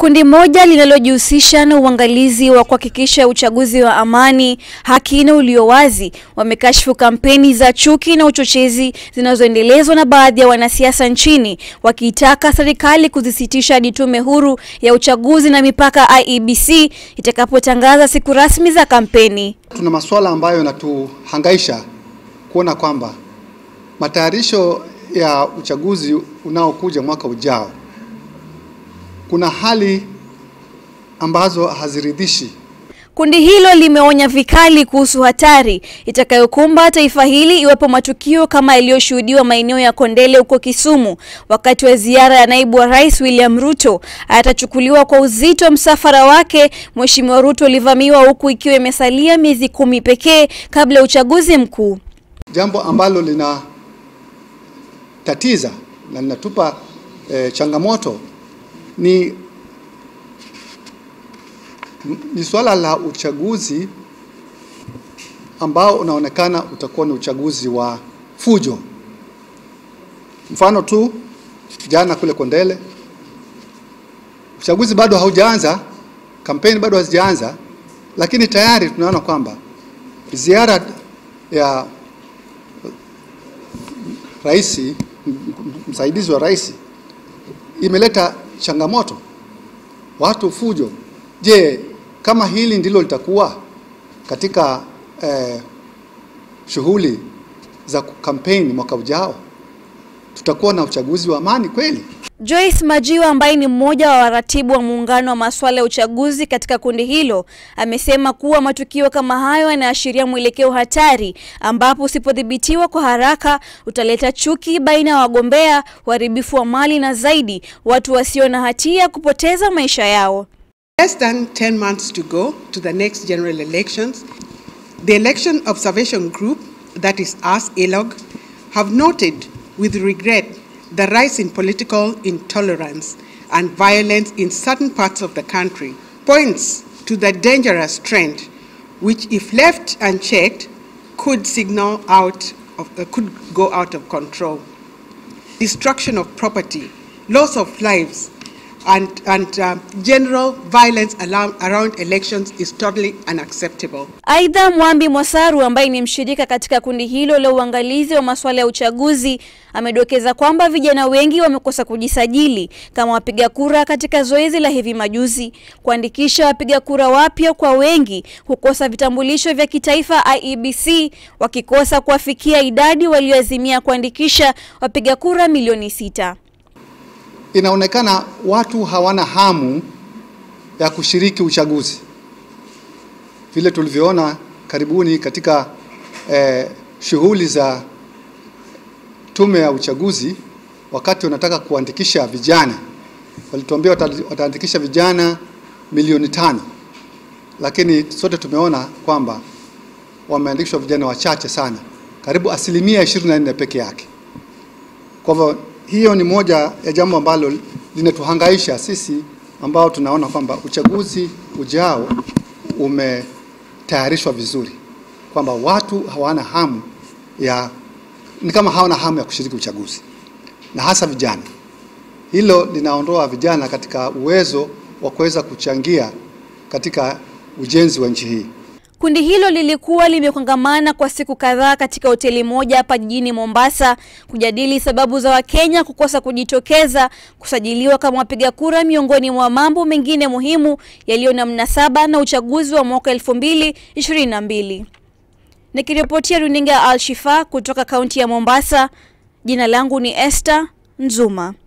Kundi moja linalojihusisha na uangalizi wa kuhakikisha uchaguzi wa amani, haki na ulio wazi wamekashifu kampeni za chuki na uchochezi zinazoendelezwa na baadhi ya wanasiasa nchini, wakiitaka serikali kuzisitisha hadi tume huru ya uchaguzi na mipaka IEBC itakapotangaza siku rasmi za kampeni. Tuna masuala ambayo yanatuhangaisha kuona kwamba matayarisho ya uchaguzi unaokuja mwaka ujao kuna hali ambazo haziridhishi. Kundi hilo limeonya vikali kuhusu hatari itakayokumba taifa hili iwapo matukio kama yaliyoshuhudiwa maeneo ya Kondele huko Kisumu wakati wa ziara ya naibu wa rais William Ruto atachukuliwa kwa uzito. Msafara wake Mheshimiwa Ruto ulivamiwa huku ikiwa imesalia miezi kumi pekee kabla ya uchaguzi mkuu, jambo ambalo lina tatiza na linatupa eh, changamoto ni ni swala la uchaguzi ambao unaonekana utakuwa ni uchaguzi wa fujo. Mfano tu jana kule Kondele, uchaguzi bado haujaanza, kampeni bado hazijaanza, lakini tayari tunaona kwamba ziara ya rais, msaidizi wa rais imeleta changamoto, watu fujo. Je, kama hili ndilo litakuwa katika eh, shughuli za kampeni mwaka ujao, tutakuwa na uchaguzi wa amani kweli? Joyce Majiwa ambaye ni mmoja wa waratibu wa muungano wa masuala ya uchaguzi katika kundi hilo amesema kuwa matukio kama hayo yanaashiria mwelekeo hatari ambapo usipodhibitiwa kwa haraka utaleta chuki baina ya wagombea, uharibifu wa mali na zaidi watu wasio na hatia kupoteza maisha yao. Less than 10 months to go to the next general elections, the Election Observation Group, that is us, ELOG, have noted with regret the rise in political intolerance and violence in certain parts of the country points to the dangerous trend which if left unchecked could signal out of, uh, could go out of control. Destruction of property, loss of lives, and, and uh, general violence around, around elections is totally unacceptable. Aidha, Mwambi Mwasaru ambaye ni mshirika katika kundi hilo la uangalizi wa masuala ya uchaguzi amedokeza kwamba vijana wengi wamekosa kujisajili kama wapiga kura katika zoezi la hivi majuzi. Kuandikisha wapiga kura wapya kwa wengi hukosa vitambulisho vya kitaifa IEBC, wakikosa kuwafikia idadi walioazimia kuandikisha wapiga kura milioni sita. Inaonekana watu hawana hamu ya kushiriki uchaguzi, vile tulivyoona karibuni katika eh, shughuli za tume ya uchaguzi. Wakati wanataka kuandikisha vijana, walituambia wataandikisha vijana milioni tano, lakini sote tumeona kwamba wameandikishwa vijana wachache sana, karibu asilimia 24 peke yake. Kwa hivyo hiyo ni moja ya jambo ambalo linatuhangaisha sisi ambao tunaona kwamba uchaguzi ujao umetayarishwa vizuri, kwamba watu hawana hamu ya, ni kama hawana hamu ya kushiriki uchaguzi, na hasa vijana. Hilo linaondoa vijana katika uwezo wa kuweza kuchangia katika ujenzi wa nchi hii. Kundi hilo lilikuwa limekongamana kwa siku kadhaa katika hoteli moja hapa jijini Mombasa kujadili sababu za Wakenya kukosa kujitokeza kusajiliwa kama wapiga kura miongoni mwa mambo mengine muhimu yaliyo na mnasaba na uchaguzi wa mwaka 2022. Nikiripotia runinga ya Al Shifa kutoka kaunti ya Mombasa, jina langu ni Esther Nzuma.